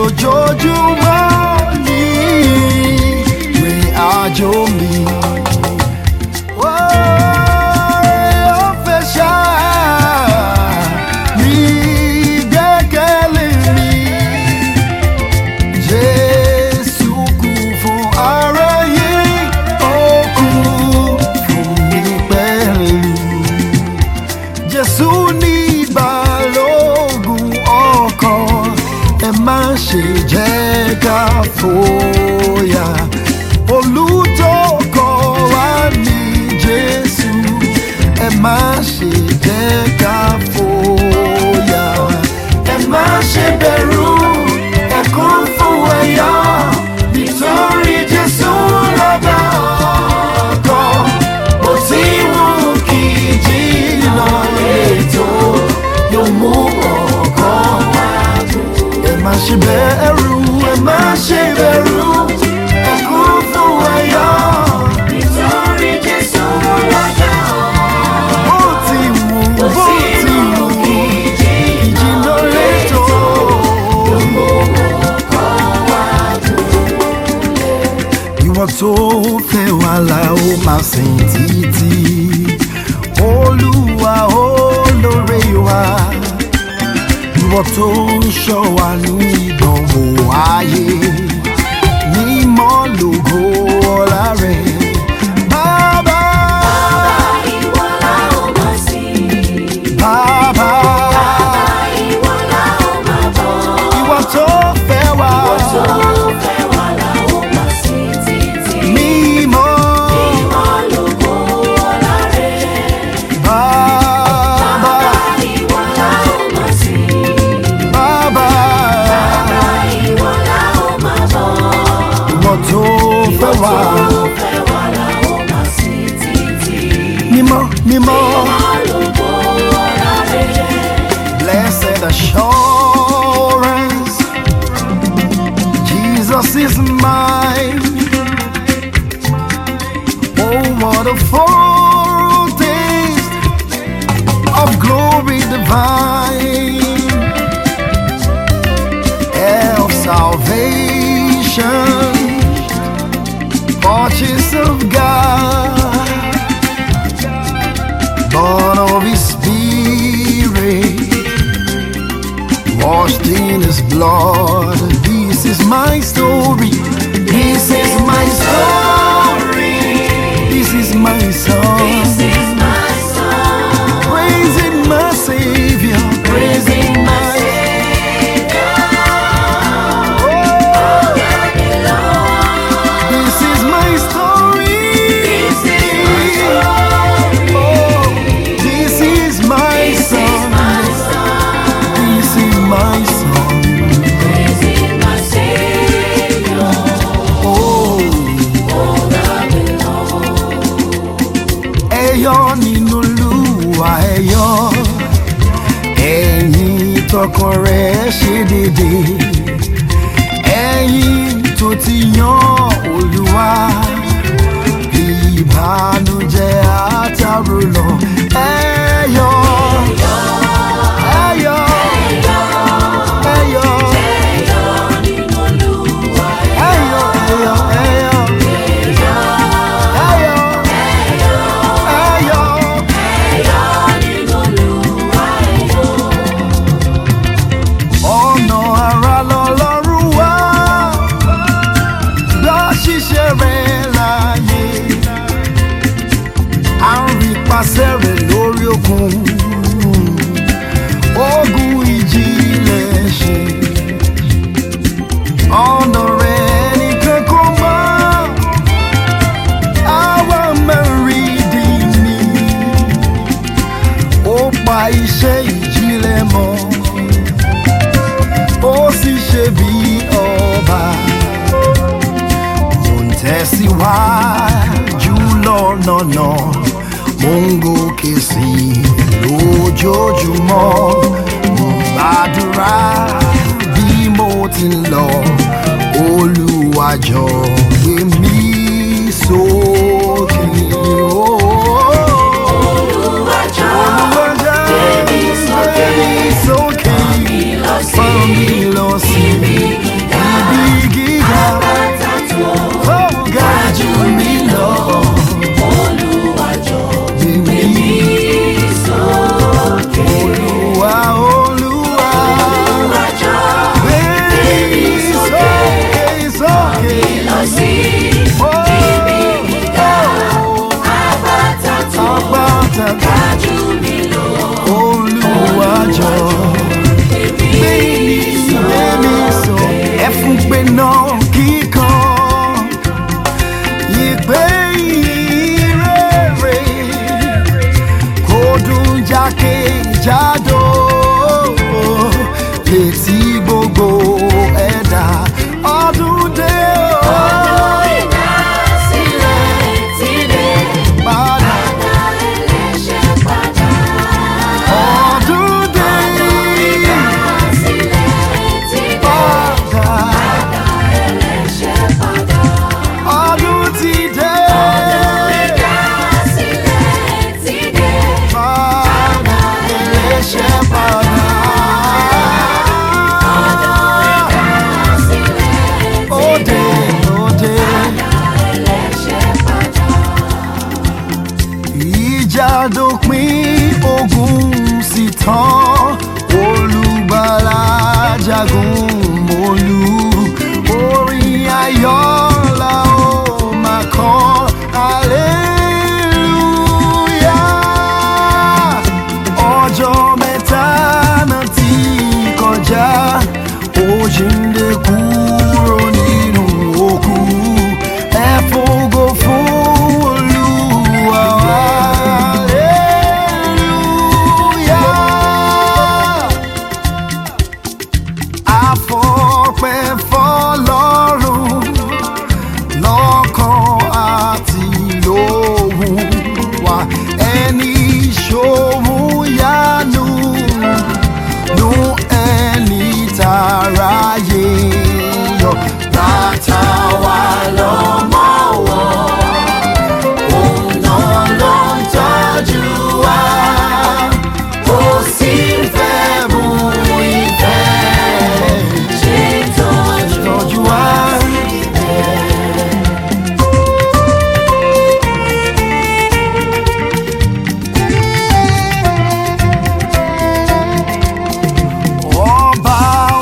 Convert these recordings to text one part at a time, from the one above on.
ojoojúmọ́ ní ìrìn àjò mi. Ó fẹ́ ṣá ní ìgbẹ́kẹ̀lé mi. Jésù kú fún aráyé, ó kú fún mi pẹ̀lú. Jésù ní balógun ọkàn, ẹ má ṣe jẹ́ ká fòyà. Olùtọ́kọ̀ wa ní Jésù, ẹ má ṣe jẹ́ ká fòyà. Ẹ má ṣe bẹ̀rù, ẹ kún fún ẹ̀yọ́, nítorí Jésù lọ́ba ọkọ̀. Bó ti wù kí jìnnà létò, yóò mú ọkọ̀ wá dùn. Ẹ má ṣe bẹ̀rù, ẹ má ṣe bẹ̀rù, ẹ kún fún ẹ̀yọ́. Nítorí Jésù lọ́jà Bó ti wù, bó ti wù kí jìnnà létò. ìwọ tó fẹ́ wà lá ó máa sìn títí olúwa olóore wa ìwọ tó ń ṣọ́ wa ní ìdánwò ayé mímọ́ lógo ọlá rẹ̀ bàbá ìwọ la ó máa sìn. bàbá Ìwọ la ó máa bọ̀. ìwọ tó fẹ́ wà Tó fẹ́ wà la ó máa sìn títí. mímọ́ Ìmọ̀ lógo ọlá rẹ̀. bàbá Ìwọ la ó máa sìn. bàbá. Ìwọ la ó máa bọ̀. ìwọ tó fẹ́ wá Tó fẹ́ wà la ó máa sìn títí. mímọ́ mímọ́ Ìmọ̀ lógo ọlá rẹ̀. blessed assurance Jesus is mine oh what a foretaste of glory divine of salvation purchase of God born of his spirit washed in his blood this is my story this is my story this is my song This is my song. praising my savior Praising my Savior. this is my story This is my story. Oh, this is my This is song my song. this is my song Praising my Savior. oh ẹyọ nínú Olúwa ẹyọ ẹ̀yin tọkàn rẹ̀ ṣe dédé ẹ̀yin tó ti yan Olúwa ìbànújẹ́ àtàrò lọ ẹyọ ẹyọ ẹyọ ẹyọ ẹyọ ẹyọ ẹyọ. ọ̀nà ara lọ́lọ́run wá lọ ṣiṣẹ́ rẹ̀ láàyè à ń rí pàṣẹ rẹ̀ lórí òkun ogun ìjìnlẹ̀ ṣe ọ̀nà rẹ̀ nìkan kò mọ́ àwa mẹ́rin ni ó pa iṣẹ́ ìjìnlẹ̀ mọ́ ó sì ṣe bí ọba mo ń tẹ̀síwájú lọ́nà náà mo ń gòkè sí i lójoojúmọ́ mo ń gbàdúrà bí mo ti ń lọ Olúwa jọ̀ọ́ gbé mi sókè. Olúwa jọ̀ọ́, gbé mi sókè. Gbé mi sókè. Fà mí lọ sí Fà mí lọ sí ibi gíga. àfọpẹ́ fọlọ́run lọ́kàn àti lóhùn wa ẹni ṣòwò yánu nu ẹni tàráyé yọ bàtà wà lọ́mọ wọ̀ òun náà ló ń tọ́jú wa kò sí fẹ́ mú ìfẹ́ ṣe tọ́jú tọ́jú wa. ọba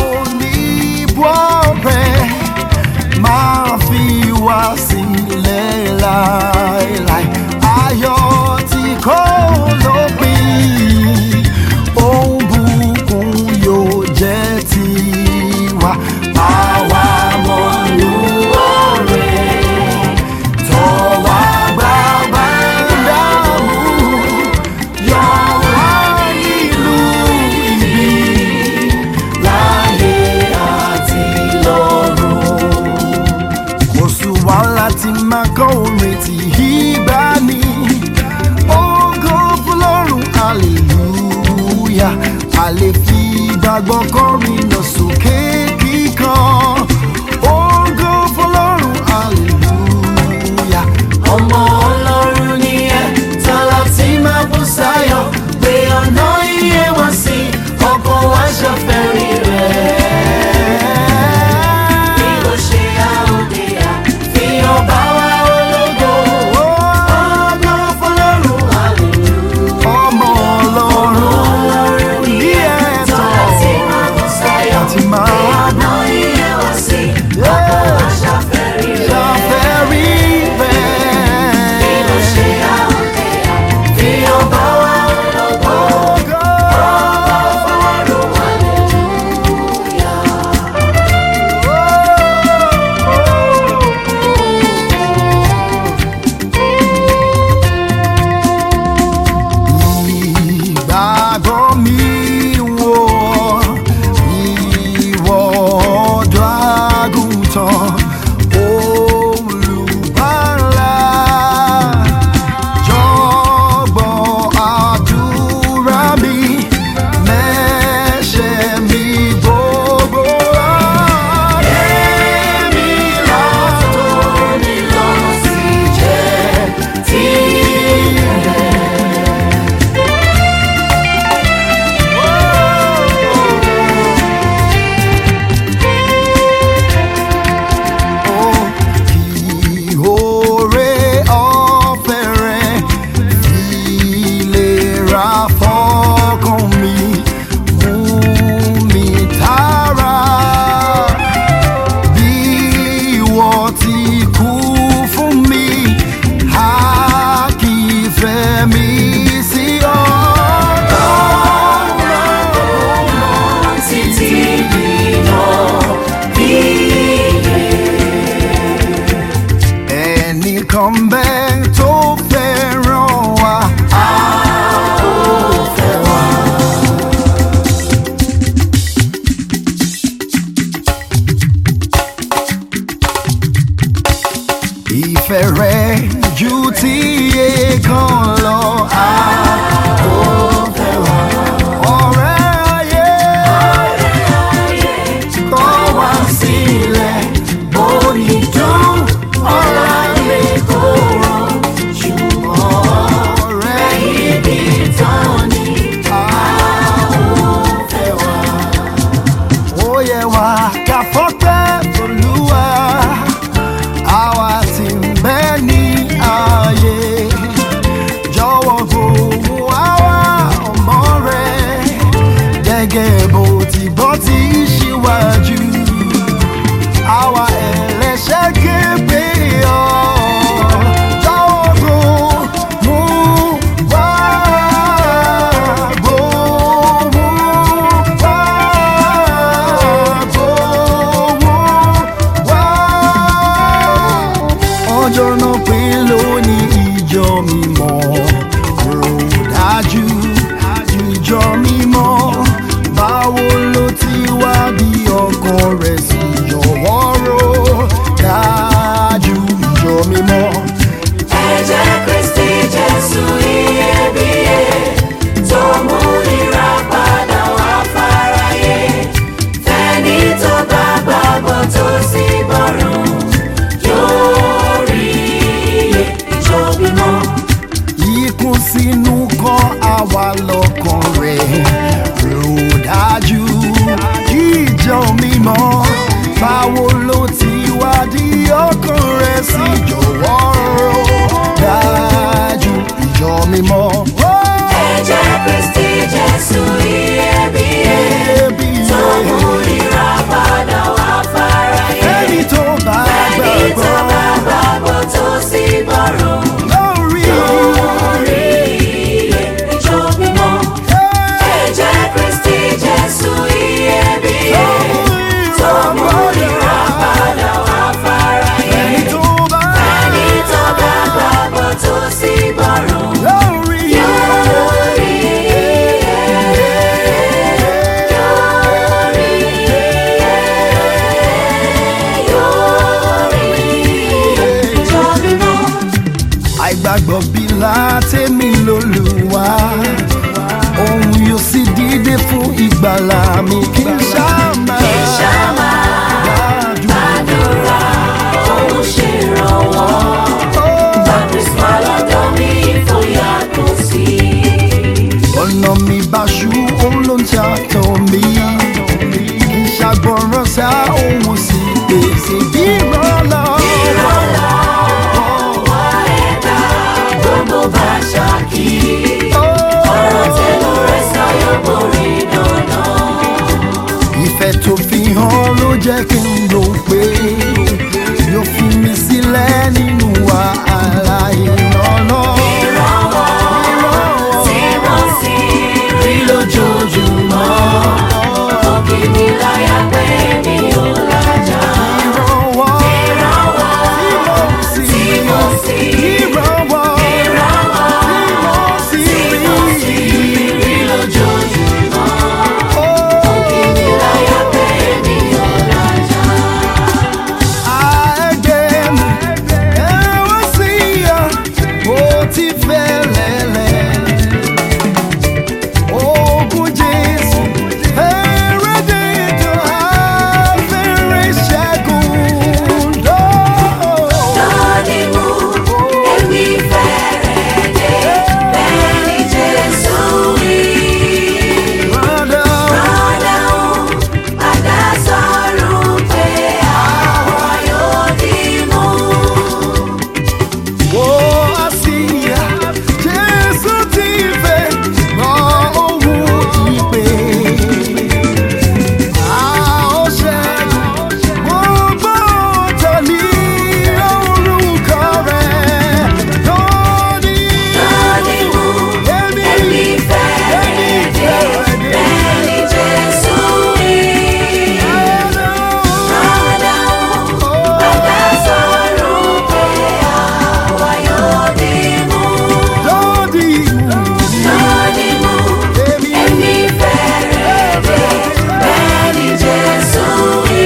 oníbọ̀rẹ̀ máa fi wá sílẹ̀ láéláé ayọ̀ tí kò lópin ohun bùkún yóò jẹ́ tiwa àwa mọ̀lú ọ̀rẹ́ tọ́wọ́ gbàgbà dààmú yọ wá nílùú ibi láyé àti lọ́run. kò sí wàhálà tí máa kọ́ orin tí ìgbà ní. ògo fọlọ́run hallelujah a lè fi gbàgbọ́ kọrin lọ sókè kíkan. ògo fọlọ́run hallelujah. ọmọ ọlọ́run ni ẹ tọ́lá tí máa bú sáyọ̀ pé ọ̀nà iye wọn sí ọkọ̀ wa ṣàfẹ́rí rẹ̀. bí ó ṣe àòdè à fi ọba wa ológo ọgọ́ fọlọ́run hallelujah. ọmọ ọlọ́run ọlọ́run ni ní ẹ ẹ̀tọ́ tọ́lá tí máa bú sáyọ̀ àti máa pé ọ̀nà iye wọn sí ọkọ̀ wa ṣàfẹ́rí rẹ̀. ṣàfẹ́rí bẹ́ẹ̀. bí ó ṣe àòdè à fi ọba wa ológo. Ìgbàgbọ́ mi wò ìwọ ọ̀dọ́ àgùntàn olùbárà jọ̀gbọ́ àdúrà mi mẹ́ṣẹ̀ mi gbogbo èmi látòní lọ sí jẹ́ tìrẹ. Ìhòòrè ọ̀fẹ́ rẹ̀ ìlera fọ́kàn mi mú mi tààrà bí ìwọ ti kú fún mi a kì í fẹ́ mi sí ọ̀dọ̀ títí dìnà bí ẹnìkan bẹ́ẹ̀ tó fẹ́ràn wa. a ó fẹ́ wa. ìfẹ́ rẹ̀ ju ti èèkàn lọ. a ó fẹ́ wa. ọ̀rẹ́ ayé kọ̀ wá sílẹ̀ bóni dùn ọ̀la lè kóró ṣùgbọ́n ọ̀rẹ́ ibi tán ni a ó fẹ́ wá. ó yẹ wá ká fọ́pẹ́ Olúwa àwa tí ń bẹ ní ààyè jọ̀wọ́ gbóhùn àwa ọmọ rẹ gẹ́gẹ́ bó ti gbọ́ ti ṣíwájú àwa ẹlẹ́ṣẹ̀ képe ọ́ jọ̀wọ́ gbóhùn wá gbóhùn wá gbóhùn dá ohun sí gbèsè ìrànlọ́wọ́. ìrànlọ́wọ́ ẹ̀dá gbogbo bá ṣáàkì. ọ̀rọ̀ tẹnu rẹ̀ sáyọ̀ borí dandan. ìfẹ́ tó fi hàn ló jẹ́ kí n rò pé yóò fi mi sílẹ̀ nínú wàhálà ìrànlọ́wọ́. ìrànwọ́ tí wọ́n sì rí lójoojúmọ́. òkè mi láyà pé mi ò lájà. ìrànwọ́ ìrànwọ́ tí mo sì ìrànwọ́ ìrànwọ́ tí mo sì tí rí. wọ́n sì rí lójoojúmọ́. òkè mi láyà pé mi ò lájà. Dọ́ọ̀dìmú èmi fẹ́rẹ̀ dé bẹ́ẹ̀ ni Jésù wí. Rọ́dàún padà sọ̀rọ̀ pé àwọn yóò dìmú. Dọ́ọ̀dìmú èmi fẹ́rẹ̀ dé bẹ́ẹ̀ ni Jésù wí. Rọ́dàún padà sọ̀rọ̀ pé àwọn yóò dìmú. Dọ́ọ̀dìmú èmi fẹ́rẹ̀ dé bẹ́ẹ̀ ni Jésù wí.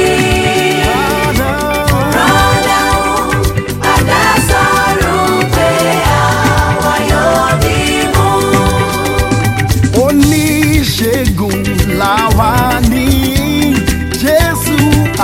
Rọ́dàún padà sọ̀rọ̀ pé àwọn yóò dìmú. oníṣègùn làwa ní jésù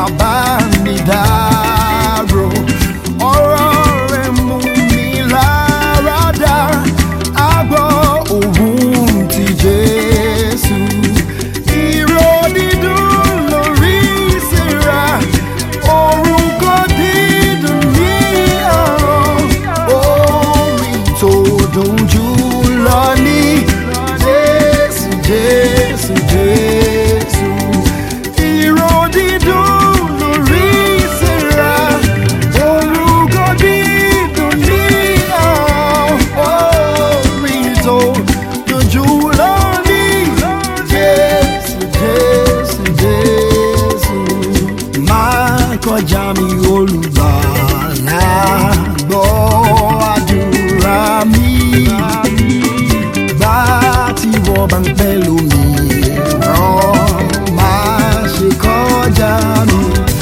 àbánidáró ọ̀rọ̀ rẹ̀ mú mi lára dá àgbọ̀ òun ti jésù ìró dídùn lórí ìsira orúkọ dídùn ní ọ̀rọ̀ orin tó dùn jù lọ ní jésù jésù jésù ìró dídùn lórí ìsira orúkọ dídùn ní ọ̀rọ̀ orin tó dùn jù lọ ní jésù jésù jésù máa kọjá mi olùgbàlà gbọ́ àdúrà mi gbà tí wọ́n bá ń pẹ́ lómi ràn máa ṣe kọjá mi.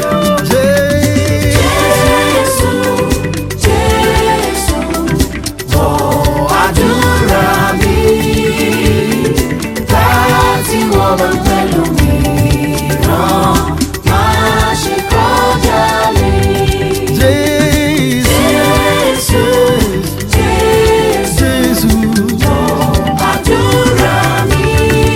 Jésù, Jésù, Jésù, gbọ́ àdúrà mi. Láti wọ́n bá pẹ̀lú mi ràn, máa ṣe kọjá mi. Jésù, Jésù, Jésù, Jésù. àdúrà mi.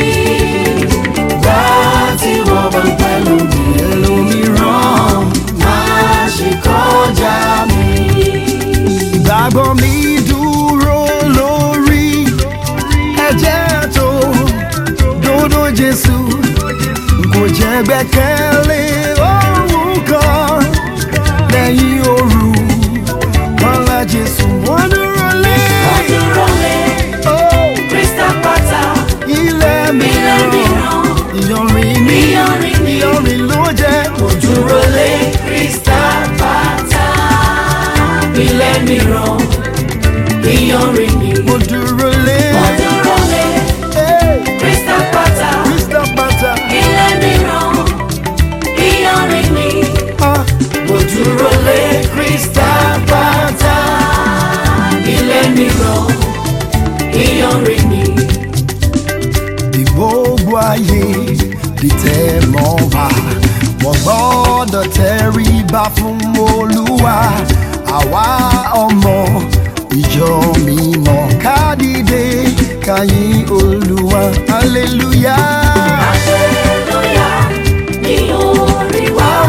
Láti wọ́n bá pẹ̀lú mi ẹlòmíràn máa ṣe kọjá mi. ìgbàgbọ́ mi dúró lórí ẹ̀jẹ̀ tó dòdò jésù kò jẹ́ gbẹ́kẹ̀lé ohun kan lẹ́yìn òru wọn la jésù wọn dúró lé Dúró lé Oh, Crystal Pata. ilẹ̀ Ilẹ̀ mìíràn mìíràn, ìyọrin ní ìyọrin ní, ìyọrin ló jẹ́ dúró lé Crystal Pata. Ilẹ̀ mìíràn, ìyọrin ni. mo dúró lé Mo dúró lé Hey, Crystal Pata. Crystal Pata. Ilẹ̀ mìíràn, ìyọrin ni. Ah, Mo dúró lé Crystal Pata. Ilẹ̀ mìíràn, ìyọrin ni. bí gbogbo ayé bí tẹ́ mọ́ wá wọ́n gbọ́dọ̀ tẹríba fún olúwa àwa ọmọ ìjọ mímọ́ ká dìde ká yìn olúwa hallelujah. Hallelujah, ni orí wa.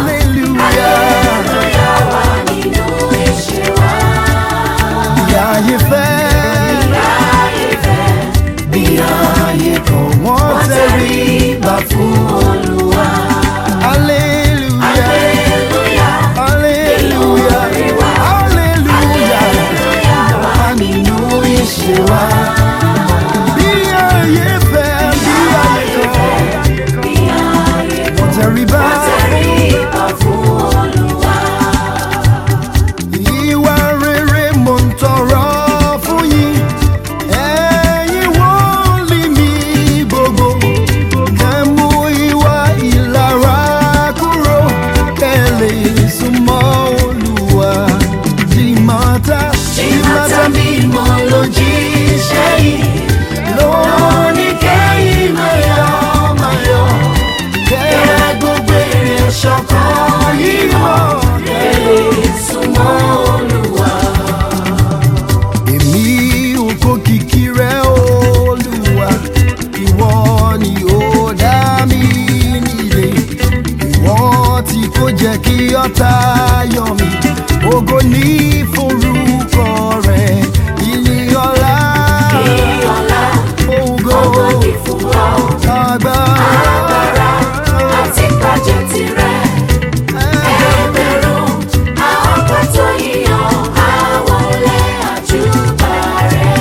jẹ́ kí ọ̀tá yọ̀ mí ògo ní forúkọ rẹ̀ ìyìn ọlá Ìyọ̀lá, ògo ògo ni fún ọ. agbára Àti pàjẹ́ tirẹ̀. Ẹgbẹ̀rún àwọn kan tó yíyan àwọn olè àjùbà rẹ̀.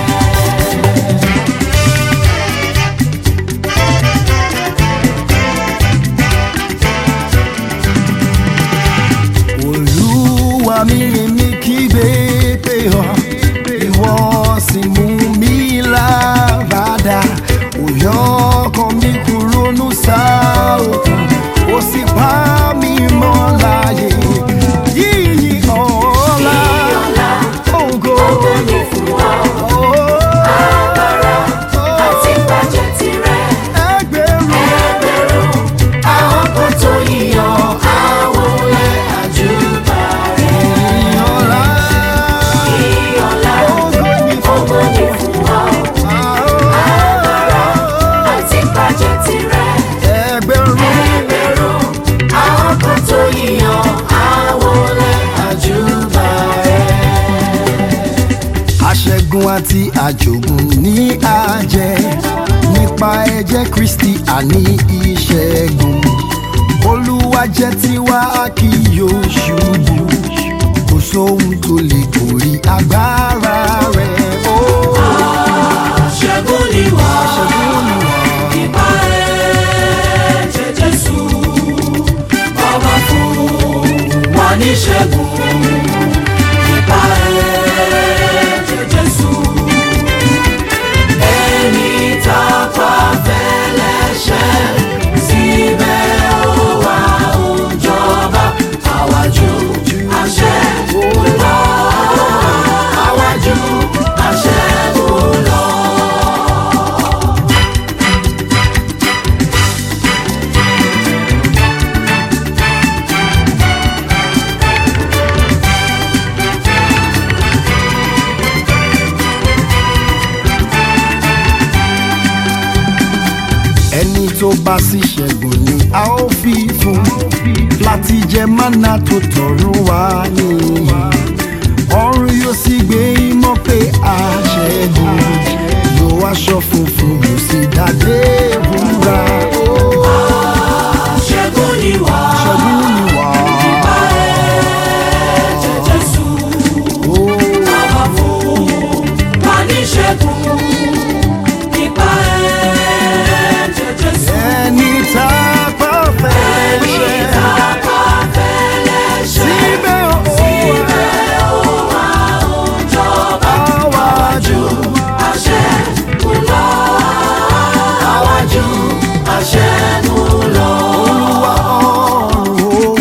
olúwa mi èmi kígbe pé ọ ìwọ sì mú mi láradá òyà ọkàn mi kúrò nù sáòkùn ó sì pa mí mọ́ láàyè yíyí ọ̀la Ìyọ̀lá, ògo ògo ni fún ọ. Àti pàjẹ́ tirẹ̀. ẹgbẹ̀rún Ẹgbẹ̀rún àwọn kan tó yíyan àwọn olè àjùbà rẹ̀. ọ̀la Ìyọ̀lá, ògo ni ògo ni fún ọ. Àti pàjẹ́ tirẹ̀. ẹgbẹ̀rún. Ẹgbẹ̀rún àwọn kan tó yíyan àwọn olè àjùbà rẹ̀. aṣẹ́gun àti àjògùn ní àjẹ́ nípa ẹ̀jẹ̀ kristi àní ìṣẹ́gun olúwa jẹ́ tiwa a kì yóò ṣubú kò sóhun tó lè borí agbára rẹ̀ ó Ṣẹ́gun ni wá. ṣẹ́gun ni wà. Ìbá ẹ̀jẹ̀ Jésù, ọba fún wa ní ṣẹ́gun. Ìbá ẹ̀jẹ̀ Jésù, ẹni tá a pa fẹ́lẹ́ṣẹ̀, síbẹ̀ ó wà ó ń jọba. Àwájú àṣẹ lọ, àwájú àṣẹ lọ. ẹni tó bá sì ṣẹ́gun ni a ó fi fún láti jẹ mánà tó tọ̀run wá nìyí ọ̀run yóò sì gbé ìmọ̀ pé a ṣẹ́gun yóò aṣọ funfun yóò sì dádé wúrà ó Ṣẹ́gun ni wá. ṣẹ́gun ni wà Ẹ̀jẹ̀ Jésù, ó bàbá fún wa ní ṣẹ́gun. Nípa ẹ̀jẹ̀ Jésù, ẹni tá a bá fẹ́ ẹni ṣe tá a bá fẹ́lẹ́ ṣẹ̀. síbẹ̀ ó Síbẹ̀ ó wà ó ń jọba. àwájú Àṣẹ ń lọ. Àwájú àṣẹ ń lọ. olúwa ọ̀run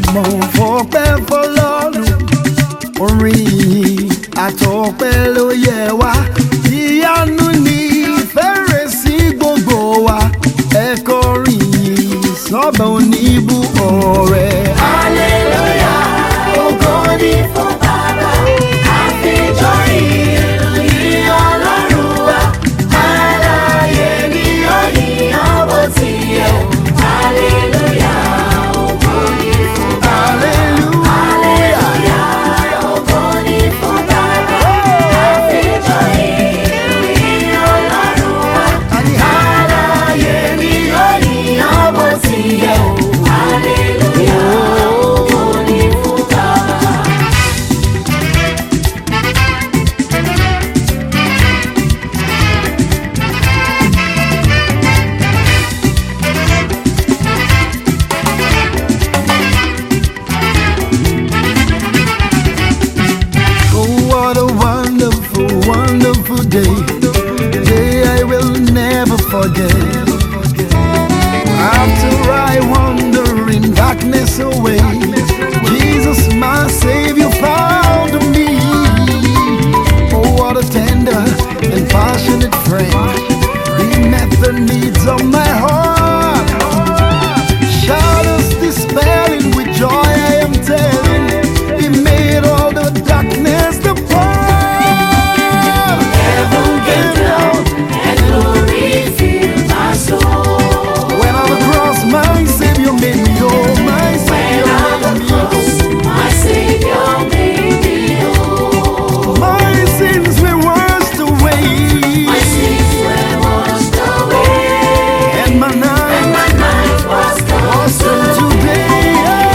mo fọpẹ́ fọlọ́run orin yìí àtọpẹ́ ló yẹ wá ìyanu ní fẹ́rẹ̀ sí gbogbo wa ẹ kọrin yìí sọ́bà oníbù ọ̀rẹ́. Hallelujah, ògo ni fún Baba, àfijọ́ ìròyìn Ọlọ́run wa. Alààyè ni ó yíyan bó ti yẹ o. Hallelujah, ògo ni fún Baba. Hallelujah, ògo ni fún Baba, àfijọ́ ìròyìn Ọlọ́run wa. Alààyè ni ó yíyan bó ti yẹ o. Hallelujah, ògo ni fún Baba. Oh, what a wonderful, wonderful day. Day I will never forget. After I wander in darkness away, Jesus, my Savior, found me. Oh, what a tender and passionate friend. He met the needs of my heart. Shadows dispelling with joy, I am telling. He made all the darkness depart. Heaven came down and glory filled my soul. When on the cross, my Savior made me whole. My When Savior on the made me whole. cross, my Savior made me whole. My sins were washed away, My sins were washed away, and my and night my night was awesome consumed. today.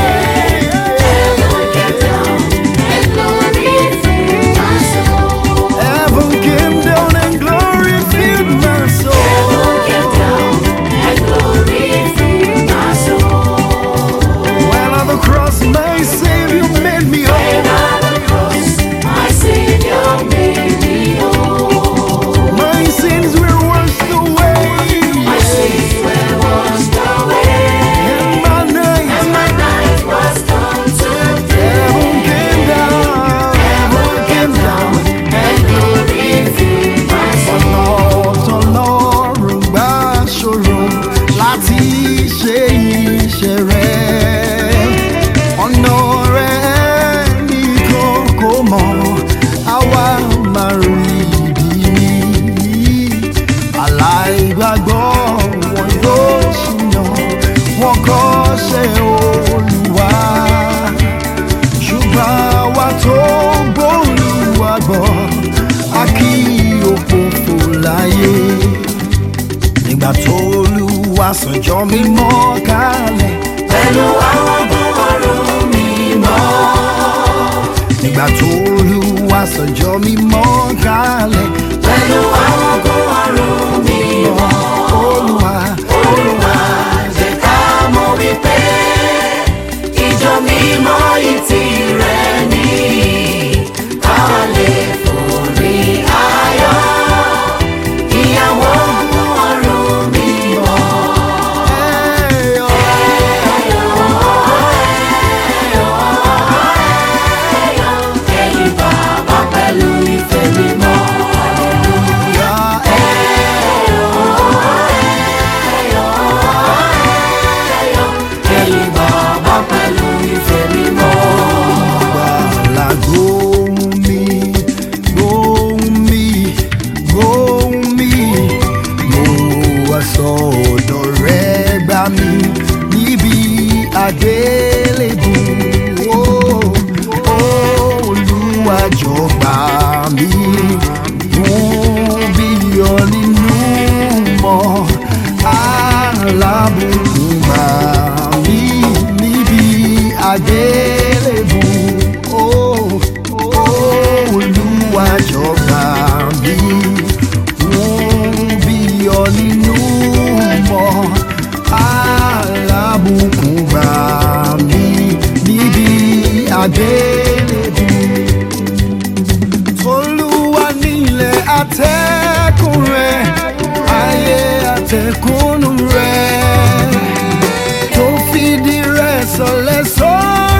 Heaven came down and glory filled my soul. Heaven came down and glory filled my soul. Heaven came down and glory filled my soul. When on the cross, my Savior made me whole. When on the cross, my Savior made me whole. My sins were washed away, My sins were washed away, and my night and my night was come heaven today. came down. Heaven came down. And glory filled my ọ̀nà soul. tọlọ́run gbà ṣòro láti ṣe iṣẹ́ rẹ̀ ọ̀nà rẹ̀ nìkan kò mọ̀ àwa máa rí ìdí ní aláìgbàgbọ́ wọn yóò ṣìnà wọn kọ́ ṣe olùwà ṣùgbọ́n àwa tó gbóòlùwà gbọ́ a kì í òfófó láyé nígbà tó olúwa sọjọ́ mímọ́ kalẹ̀ Pẹ̀lú àwọn ogun ọ̀run mímọ́. nígbà tó olúwa sọjọ́ mímọ́ kalẹ̀ Pẹ̀lú àwọn ogun ọ̀run mímọ́. olúwa Olúwa jẹ́ ká mọ̀ wípé ìjọ mímọ́ yìí tìrẹ ni. Ká lè forí ayọ̀. Ìyàwó ogun ọ̀run mímọ́. ẹ̀ ọ́. Ẹ̀yin bàbá pẹ̀lú ìfẹ́ mímọ́. Ẹ̀yin bàbá pẹ̀lú ìfẹ́ mímọ́. Gbàlà gbóhùn mi, gbóhùn mi, gbóhùn mi. Mo wá sọ̀dọ̀ rẹ gbà mí níbi àgbélébù. Ó, Olúwa jọ̀ọ́ gbà mí. Fún bí ọ nínú mọ́, alábùkún gbà mí níbi àgbélébù. Ó, Olúwa jọ̀ọ́ gbà mí. Fún bí ọ nínú mọ́, alábùkún gbà mí níbi àgbélébù olúwa nílẹ̀ atẹ́kùn rẹ̀ ayé atẹ́kùn rẹ̀ tó fìdí rẹ̀ sọlẹ̀ sórí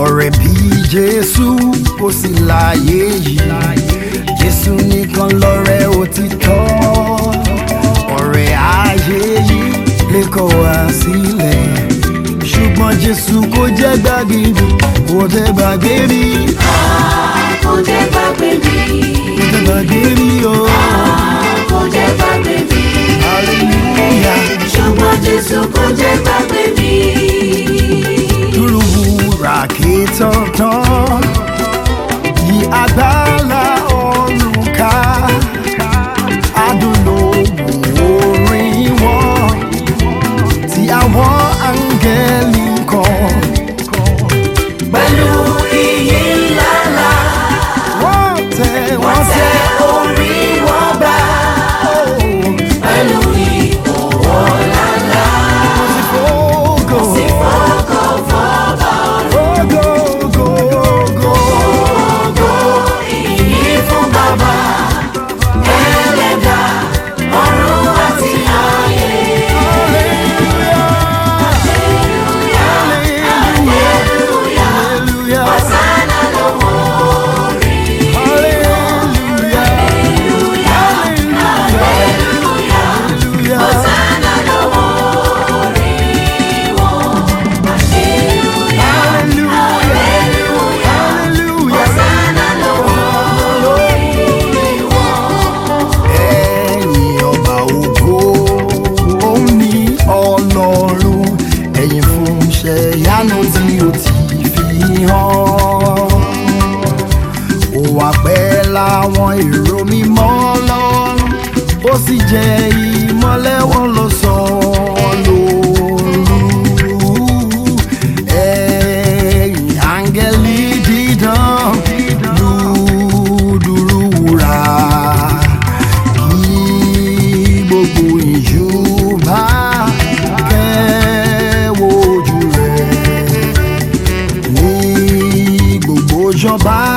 ọ̀rẹ́ bí jésù kò sí láyé yìí jésù nìkan lọ́rẹ́ òtítọ́ ọ̀rẹ́ ayé yìí lè kọ̀ wá sílẹ̀ ṣùgbọ́n jésù kò jẹ́ gbàgbé mi kò jẹ́ gbàgbé mi kò jẹ́ gbàgbé mi. kò jẹ́ gbàgbé mi o kò jẹ́ gbàgbé mi. hallelujah ṣùgbọ́n Jésù kò jẹ́ gbàgbé mi. dúró wúrà kí tọ̀tàn yí agbára ọ̀run ká adùn orin wọn tí àwọn áńgẹ́lì ń kọ. pẹ̀lú iyì ńláńlá wọ́n tẹ wọ́n tẹ tẹ orí wọn bá. pẹ̀lú ìkòwò ńláńlá ògo sí fọ́kọ̀ fọ́bà ògo ògo ògo. ògo ìyìn fún bàbá ẹlẹ́dà ọ̀run àti ayé. Hallelujah. Hallelujah. Hosanna lọ́wọ́ orí. Hallelujah. Hallelujah. Hallelujah. Hosanna lọ́wọ́ orí wọn. Hallelujah. Hallelujah. Hosanna lọ́wọ́ orí wọn. ẹ̀yin ọba ògo òun ni ọlọ́run ẹ̀yin fún iṣẹ́ ìyanu tí ó ti fi hàn ó wà pẹ́ láwọn èrò mímọ́ lọ́run ó sì jẹ́ ìmọ́lẹ̀ wọn ló sọ lóru ẹ̀yin áńgẹ́lì dídán dúdúrú wúrà kí gbogbo ìjú bá kẹ́wọ́ ojú rẹ̀ ní gbogbo ìjọba